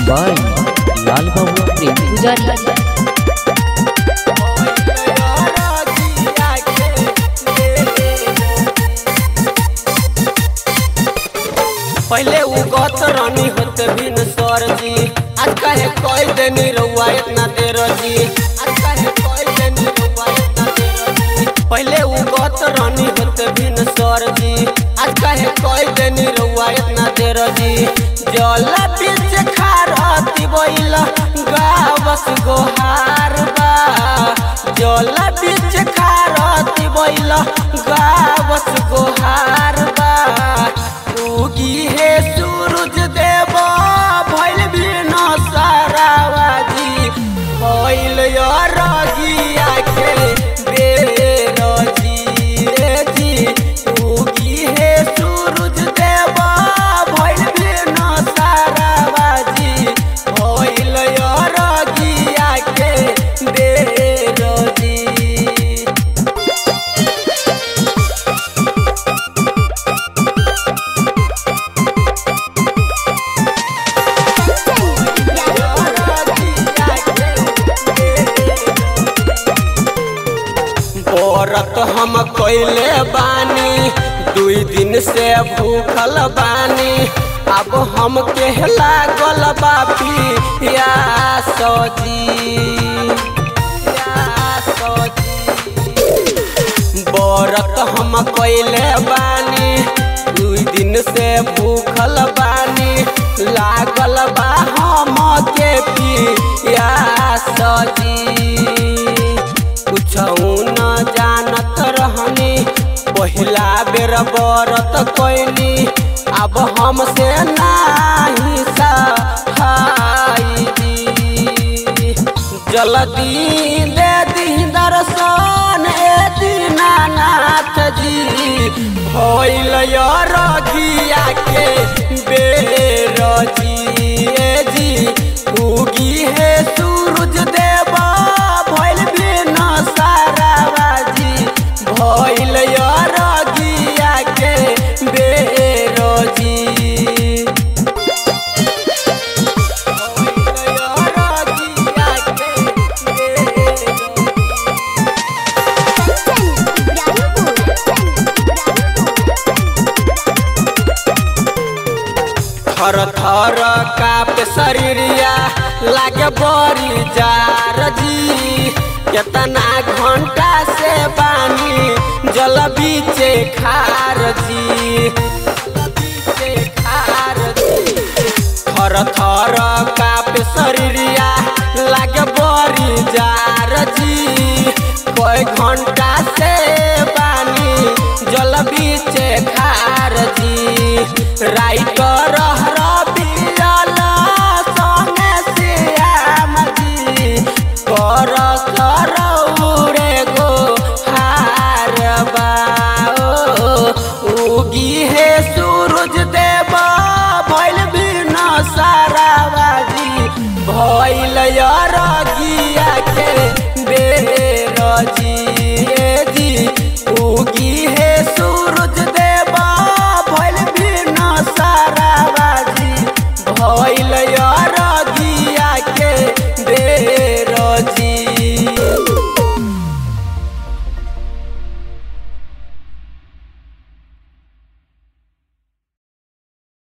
by लाल बाबू प्रेम पुजारी पहले उगत रानी होत बिन सर जी आज कहे कोई देनी रउआ इतना देर जी आज कहे कोई देनी रउआ इतना देर जी पहले उगत रानी होत बिन सर जी आज कहे कोई देनी रउआ इतना देर जी जल बीच खारती बोइला गावस गोहार बा जल बीच खारती बोइला गावस गोहार बा उगी हे सूरज देव भइल बिन सारावाजी भइल रगिया के बेर जी रे जी उगी हे सूरज देव भइल बिन सारावाजी भइल रगिया के बेर जी औरत हम कैले बानी दुई दिन से भूखल बानी अब हम के लागल बापी या सजी या सजी बरत हम कैले बानी दुई दिन से भूखल बानी लागल बा हम के पिया सजी कुछ न जानत रहनी पहिला बेर बरत कैनी अब हमसे नाही सहाई जी जल्दी दे दी दर्शन ए दीनानाथ जी भइल रगिया के बेर जी ए जी उगी हे सूरज देवा भइल बिन साराबाजी भइल रगिया के बेर जी भइल रगिया के बेर थर थर काप शरीरिया लागे बड़ी जार जी केतना घंटा से बानी जल बीचे खार जी बीचे खार जी थर थर काप शरीरिया लागे बड़ी जार जी कोई घंटा से बानी जल बीचे खार जी राइटर हर